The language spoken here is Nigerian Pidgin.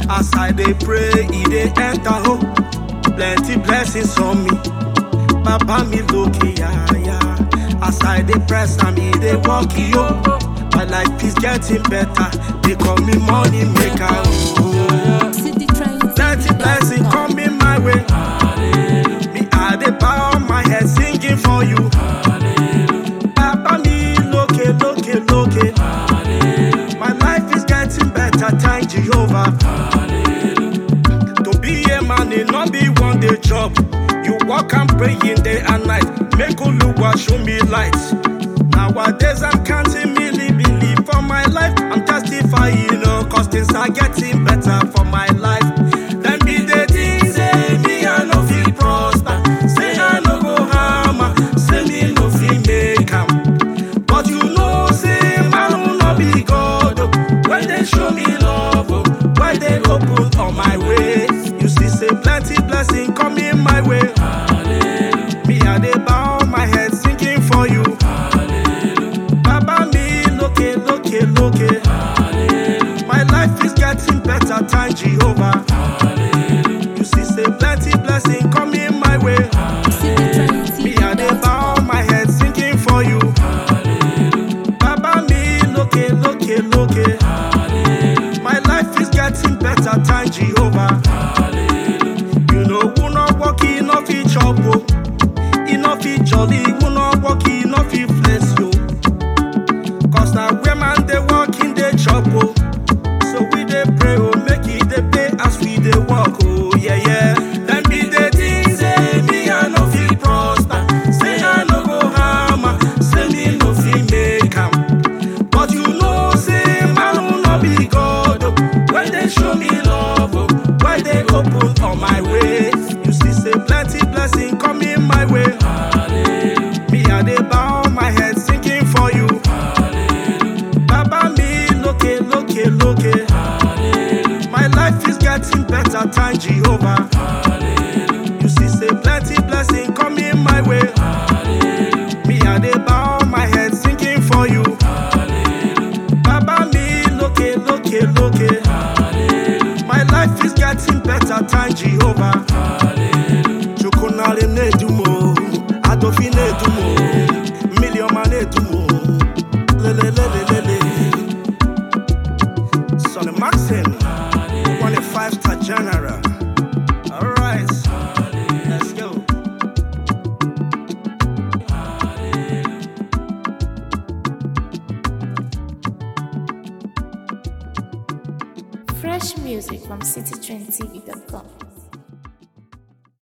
As I dey pray, e dey enter oh. Plenty blessings on me. Baba mi lókè yáyá. As I dey press am, e dey work yo. My life is getting better. They call me money maker. Oh. City Trinity. Plenty blessing coming my way. Me I dey bow my head singing for you. Baba mi lókè lókè lókè. My life is getting better, thank Jehovah. To be a man, it not be one day job. You walk and pray in day and night. Make Oluwa show me light. Nowadays I'm counting milli milli for my life. I'm testifying, you know, cause things are getting better for my life. Then be the things say me I no feel prosper. Say I no go hammer. Say me no feel make am. But you know, say man will not be God. oh. When they show me love, oh, why they open on my way. You see, say plenty blessing coming my way. Me I dey bow my head singing for you. Baba mi lókè lókè lókè. My life is getting better, thank Jehovah. You see, say plenty blessing coming my way. City Trinity. Me I dey bow my head singing for you. Baba mi lókè lókè lókè. My life is getting better, thank Jehovah. You know who not work, he no fit chop o. He no fit jolly, who not work, he no fit flex yo. Cause na where man dey work, in dey chop o. So we dey pray o, make e dey pay as we dey work o, yeah yeah. Dem be the things say me I no fit prosper, say I no go hammer, say me no fit make am. But you know say man will not be God o. When they show me love o, why they open on my way. You see say plenty blessing coming my way. Me I dey bow my head singing for you. Baba mi lókè lókè lókè. My life is getting better, thank Jehovah. You see, say plenty blessing coming my way. Me I dey bow my head singing for you. Baba mi lókè lókè lókè. My life is getting better, thank Jehovah. Chukwunari na-edumo, Adofi na-edumo, Miliọma na-edumo, lelelelelele. Sonny Maxim, one a five-star general. All right, let's go. Fresh music from citytrendtv.com.